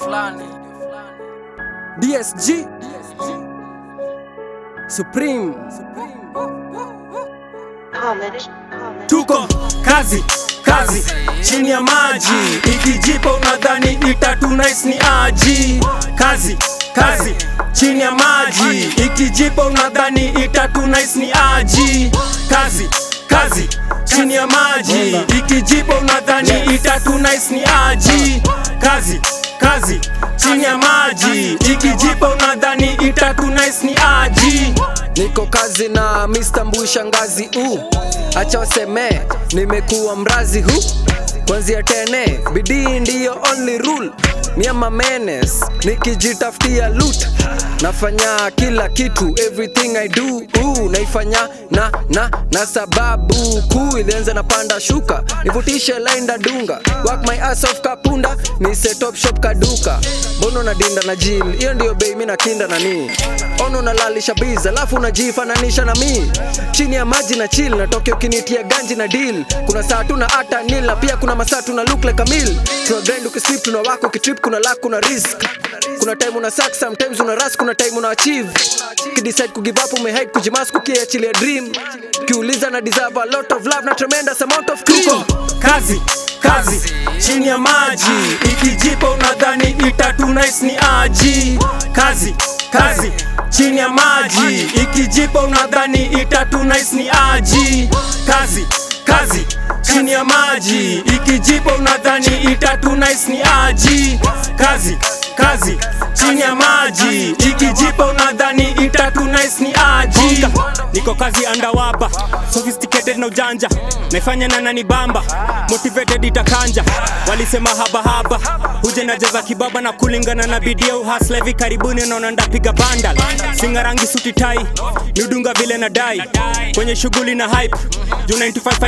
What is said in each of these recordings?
DSG Supreme Homage. tuko kazi kazi chini ya maji ikijipa unadhani itatu nice ni aji kazi kazi chini ya maji ikijipa unadhani itatu nice ni aji kazi kazi chini ya maji ikijipa unadhani itatu nice ni aji kazi kazi chini ya maji ikijipa unadhani itatu nice ni aji Niko kazi na Mr. Mbui shangazi u acha waseme nimekuwa mrazi hu kwanzia tene bidii ndiyo only rule miama menes nikijitafutia loot nafanya kila kitu everything I do uh, naifanya na na na sababu kuu ilianza na panda shuka nivutishe line dunga work my ass off kapunda ni set up shop kaduka mbono na dinda na jil hiyo ndio bei mi na kinda na nii ono nalalisha biz alafu unajifananisha na mi chini ya maji na chill natoke ukinitia ganji na deal kuna saa tuna hata nil na pia kuna masaa tuna look like a meal tuna grind ukisleep tuna wako ukitrip kuna luck kuna risk kuna time una suck sometimes una rush kuna time una achieve kidecide kugive up umehide kujimas kukiachilia dream kiuliza na deserve a lot of love na tremendous amount of cream tuko kazi kazi chini ya maji ikijipa unadhani itatu nice ni aji kazi kazi chini ya maji ikijipa unadhani itatu nice ni aji kazi kazi chini ya maji ikijipa unadhani itatu nice ni aji kazi kazi chini ya maji ikijipa unadhani itatu nice ni aji niko kazi andawaba sophisticated na ujanja naifanya na nani bamba motivated itakanja walisema habahaba huje najaza kibaba na kulingana na bidia uhasla hivi karibuni naona ndapiga bandal singa rangi suti tai niudunga vile na dai kwenye shughuli na hype juu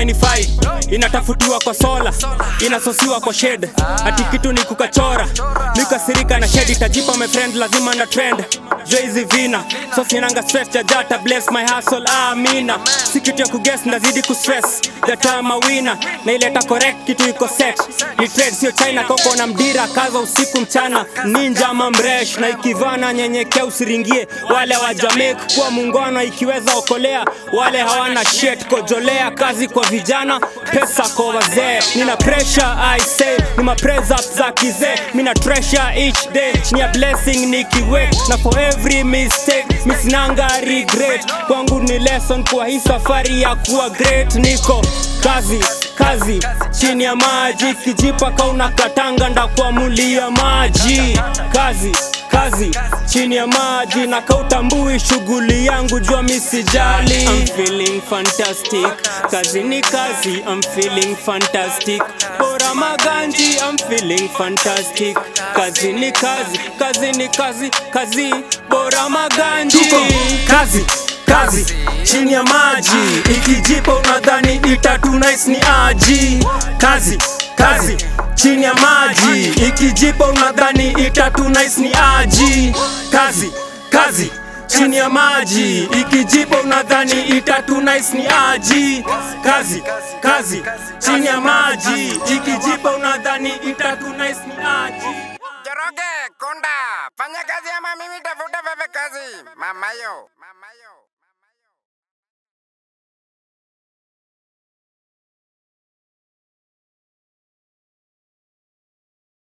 95 inatafutiwa kwa sola inasosiwa kwa shed hati kitu ni kukachora nikasirika na shed itajipa my friend lazima na trend Jay-Z vina so sinanga stress jajata bless my hustle amina si kitu ya kuguess ndazidi kustress the time a winner na ileta correct kitu iko set ni trade sio china koko na mdira kaza usiku mchana ninja ama mresh na ikivana nyenyekea usiringie wale wa jamaica kuwa muungano ikiweza okolea wale hawana shit kojolea kazi kwa vijana pesa kwa wazee nina pressure i say ni ma praise up za kizee mina treasure each day ni a blessing nikiwek na for every mistake misinanga regret kwangu ni lesson kwa hii safari ya kuwa great niko kazi kazi chini ya maji kijipa kauna katanga ndakuamulia maji kazi kazi chini ya maji na kautambui shughuli yangu jua misijali I'm feeling fantastic kazi ni kazi I'm feeling fantastic bora maganji I'm feeling fantastic kazi ni kazi kazi ni kazi kazi bora maganji Tuko kazi kazi chini ya maji ikijipa unadhani itatu nice ni aji kazi kazi chini ya maji ikijipa unadhani itatu nice ni aji kazi kazi chini ya maji ikijipa unadhani itatu nice ni aji kazi kazi chini ya maji ikijipa unadhani itatu nice ni aji Joroge, Konda, fanya kazi ama mimi tafuta wewe kazi. Mamayo, mamayo.